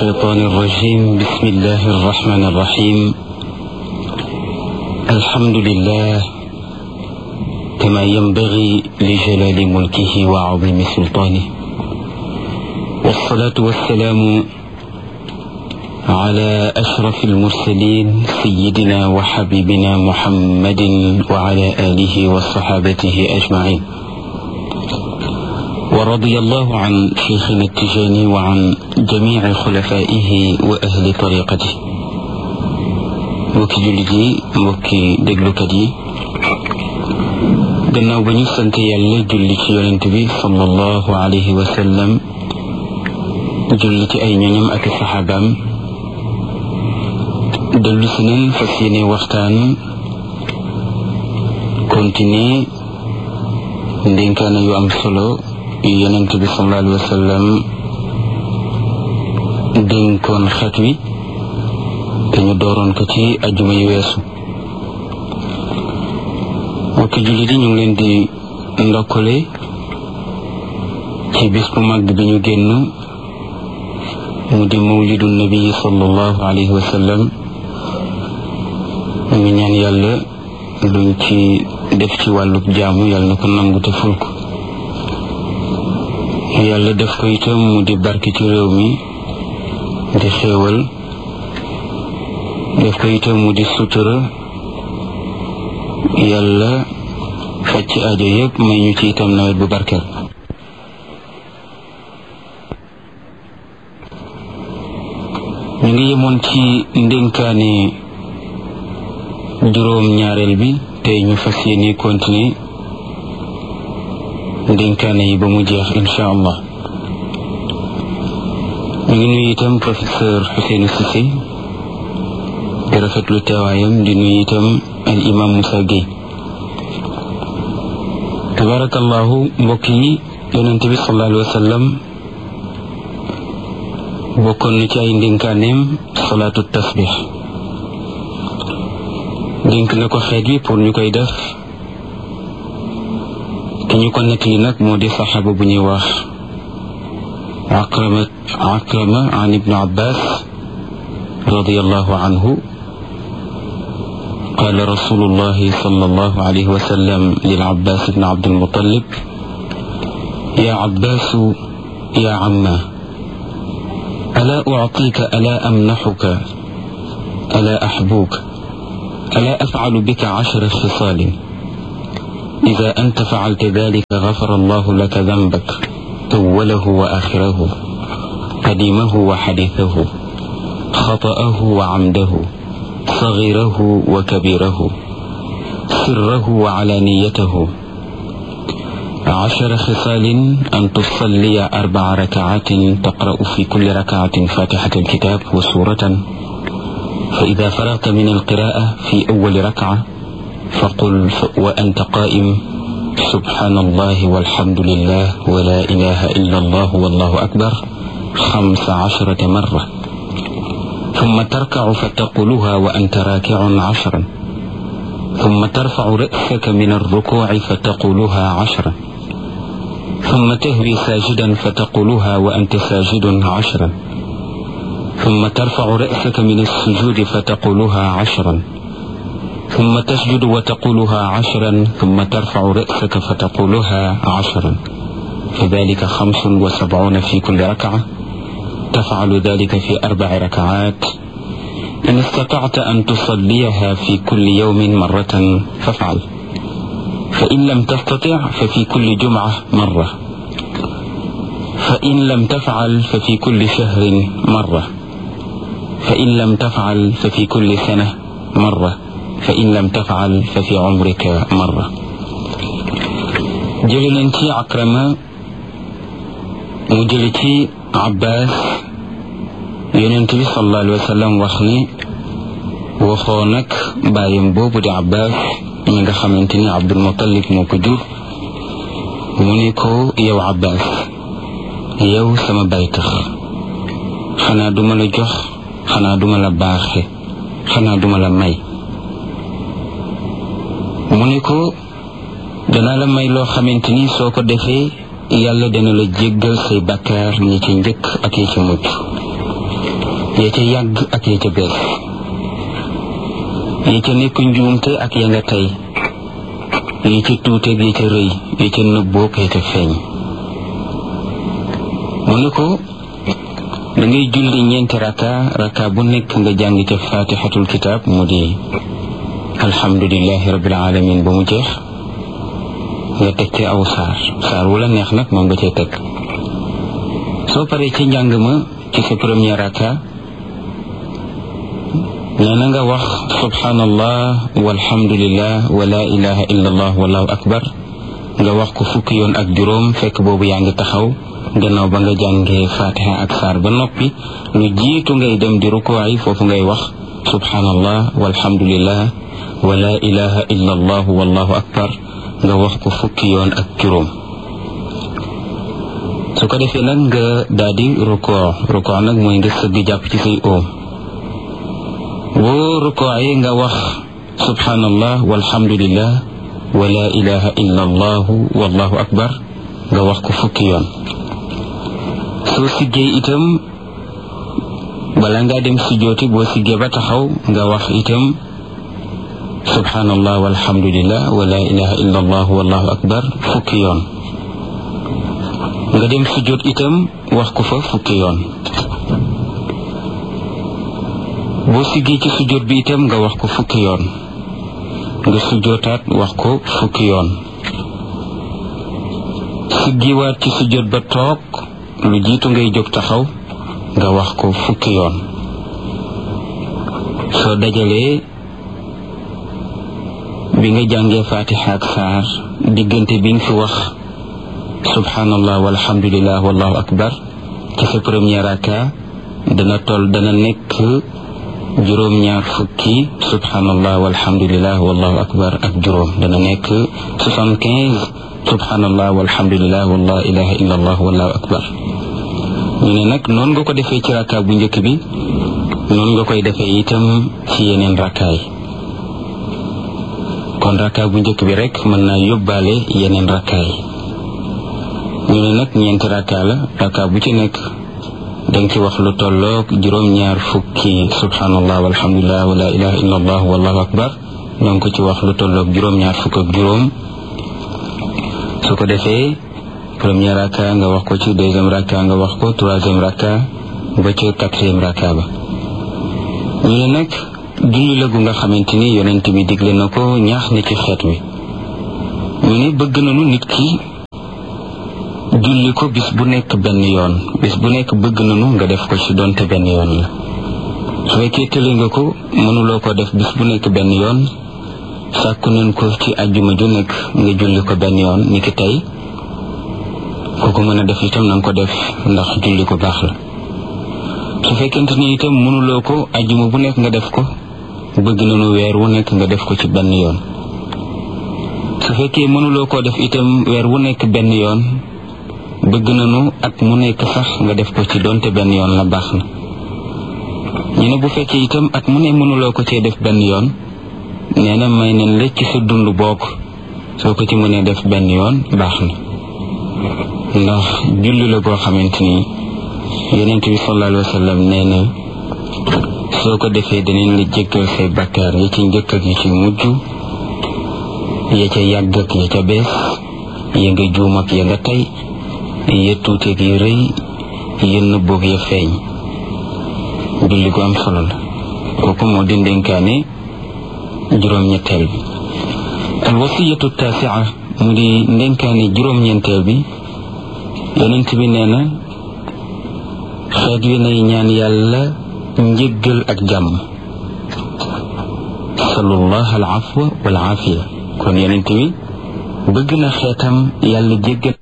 الشيطان الرجيم بسم الله الرحمن الرحيم الحمد لله كما ينبغي لجلال ملكه وعظيم سلطانه والصلاة والسلام على أشرف المرسلين سيدنا وحبيبنا محمد وعلى آله وصحابته أجمعين ورضي الله عن شيخنا التجاني وعن جميع خلفائه وأهل طريقته mbokki jullit yi mbokki déglukat yi gannaaw ba ñu sant yàlla julli ci yonent bi sallallahu alayhi wa sallam julli ci ay ñoñam ak saxaabaam dellu si nañ fas yéene waxtaan continuer ndénkaane yu am solo yu yonent bi sallallahu alayhi wa sallam dénkoon xeet wi te ñu dooroon ko ci ajuma yu weesu mbokki jullit yi ñu ngi leen di ndokkale ci bis bu mag bi ñu génn mu di mawlidu nabi sallallahu alayhi wa sallam ñu ngi ñaan yàlla luñ ci def ci wàllub jaamu yàlla na ko nangu te ful ko yàlla def ko itam mu di barke ci réew mi di xéewal def ko itam mu di sutura yàlla faj ci aajo yëpp may ñu ci itam nawet bu barkeel ñu ngi yemoon ci ndénkaane juróom ñaareel bi tey ñu fas yéene continuer ndénkaane yi ba mu jeex insha allah ñu ngi nuyu itam professeur Ousseynou Cissé di rafetlu teewaayam di nuyu itam al imam Moussa Gueye tabarakallahu mbokk yi yonente bi sallallahu alayhi wa sallam bokkoon na ci ay ndénkaaneem salaatu tasbix dénk na ko xeet wi pour ñu koy def ki ñu ko nettali nag moo di saxaaba bu ñuy wax akrama akrama an ibnu abbas radiallahu anhu قال رسول الله صلى الله عليه وسلم للعباس بن عبد المطلب يا عباس يا عمه ألا أعطيك ألا أمنحك ألا أحبوك ألا أفعل بك عشر خصال إذا أنت فعلت ذلك غفر الله لك ذنبك أوله وآخره قديمه وحديثه خطأه وعمده صغيره وكبيره سره وعلانيته عشر خصال أن تصلي أربع ركعات تقرأ في كل ركعة فاتحة الكتاب وسورة فإذا فرغت من القراءة في أول ركعة فقل وأنت قائم سبحان الله والحمد لله ولا إله إلا الله والله أكبر خمس عشرة مرة ثم تركع فتقولها وأنت راكع عشرا ثم ترفع رأسك من الركوع فتقولها عشرا ثم تهوي ساجدا فتقولها وأنت ساجد عشرا ثم ترفع رأسك من السجود فتقولها عشرا ثم تسجد وتقولها عشرا ثم ترفع رأسك فتقولها عشرا فذلك خمس وسبعون في كل ركعة تفعل ذلك في أربع ركعات إن استطعت أن تصليها في كل يوم مرة فافعل فإن لم تستطع ففي كل جمعة مرة فإن لم تفعل ففي كل شهر مرة فإن لم تفعل ففي كل سنة مرة فإن لم تفعل ففي عمرك مرة جلنتي عكرمة مجلتي عباس yonent bi sallallahu alayhi wa sallam wax ni waxoo nag bàyyam boobu di abbas mi nga xamante ni abdul muttalib moo ko jur mu ni ko yow abbas yow sama baytax xanaa duma la jox xanaa duma la baaxe xanaa duma la may mu ni ko danaa la may loo xamante ni soo ko defee yàlla dana la jéggal say bakkaar ñi ci njëkk ak yi ci mujj ya ca yàgg ak ya ca bees ya ca nekk njuumte ak ya nga tey ya ca tuuteeg ya ca rëy ya ca nëbboog ya ca feeñ mu ne ko da ngay julli ñeenti raka raka bu nekk nga jàng ca fatixatul kitaab mu di alhamdulilahi rabbil alamin ba mu jeex nga teg ci aw saar saar wu la neex nag moom nga cay teg soo paree ci njàng ma ci sa premier raka nee na nga wax subhanallah walhamdulillah wa la ilaha illa allah wallahu akbar nga wax ko fukki yoon ak juróom fekk boobu yaa ngi taxaw gannaaw ba nga jàngee fatiha ak saar ba noppi lu jiitu ngay dem di rukuwaay foofu ngay wax subhanallah walhamdulillah wa la ilaha illa allah wallahu akbar nga wax ko fukki yoon ak juróom su ko defee nag nga daal di rukoo rukoo nag mooy nga sëgg jàpp ci say oom boo rukoo yi nga wax subhanallah walhamdulillah wa la ilaha illa allah wallahu akbar nga wax ko fukki yoon soo siggee itam bala ngaa dem sujjooti boo siggee ba taxaw nga wax itam subhanallah walhamdulillah wa la ilaha illa allah wallahu akbar fukki yoon nga dem sujjoot itam wax ko fa fukki yoon boo siggee ci sujjoot bi itam nga wax ko fukki yoon nga sujjootaat wax ko fukki yoon siggiwaat ci sujjoot ba toog lu jiitu ngay jóg taxaw nga wax ko fukki yoon soo dajalee bi nga jàngee fatiha ak saar diggante bi nga fi wax subhanallah walhamdulillah wallahu akbar ci sa premier raka dana toll dana nekk juróom-ñaar fukki subhanallah walhamdulillah wallahu akbar ak juróom dana nekk soixante-quinze subhanallah walhamdulillah wala ilaha illa allah wallahu akbar ñu ne nag noonu nga ko defee ci raka bu njëkk bi noonu nga koy defee itam ci yeneen rakaay kon raka bu njëkk bi rek mën naa yóbbaale yeneen rakaay ñu ne nag ñeenti raka la raka bu ci nekk danga ci wax lu tolloog juróom-ñaar fukki subhanallah walhamdulillah wala ilaha illa allah wallahu akbar danga ko ci wax lu tolloog juróom-ñaar fukk ak juróom su ko defee premier raka nga wax ko ci deuxième raka nga wax ko troisième raka ba ci quatrième raka ba ñu ne nag julli la gu nga xamante ni yonent bi digle na ko ñaax na ci xeet wi ñu ne bëgg nañu nit ki julli ko bis bu nekk benn yoon bis bu nekk bëgg nañu nga def ko ci donte benn yoon la su fekkee tëli nga ko mënuloo ko def bis bu nekk benn yoon sàkku nañ ko ci ajjuma ju nekk nga julli ko benn yoon ni ki tey ku ko mën a def itam na nga ko def ndax julli ko baax la su fekkente ni itam mënuloo ko ajjuma bu nekk nga def ko bëgg nañu weer wu nekk nga def ko ci benn yoon su fekkee mënuloo koo def itam weer wu nekk benn yoon bëgg nañu at mu nekk sax nga def ko ci donte benn yoon la baax na ñu ne bu fekkee itam at mu ne mënuloo ko cee def benn yoon nee na may nañ la ci sa dund bokk soo ko ci mënee def benn yoon baax na ndax julli la goo xamante ni yonent bi sallallahu alayhi wa sallam nee na soo ko defee danañ la jéggal say bakkaar yi ci njëkk ak yi ci mujj ya ca yàgg ak ya ca bees ya nga juum ak ya nga tey ya tuuteeg ya rëy ya nëbboog ya feeñ julli gu am solo la kooku moo di ndénkaane juróom-ñetteel bi al wasiyatu taasia mu di ndénkaane juróom-ñeenteel bi yonent bi nee na xeet wi nay ñaan yàlla njëggal ak jàmm salullah al afwa wal aafiya kon yonent bi bëgg na xeetam yàlla jéggal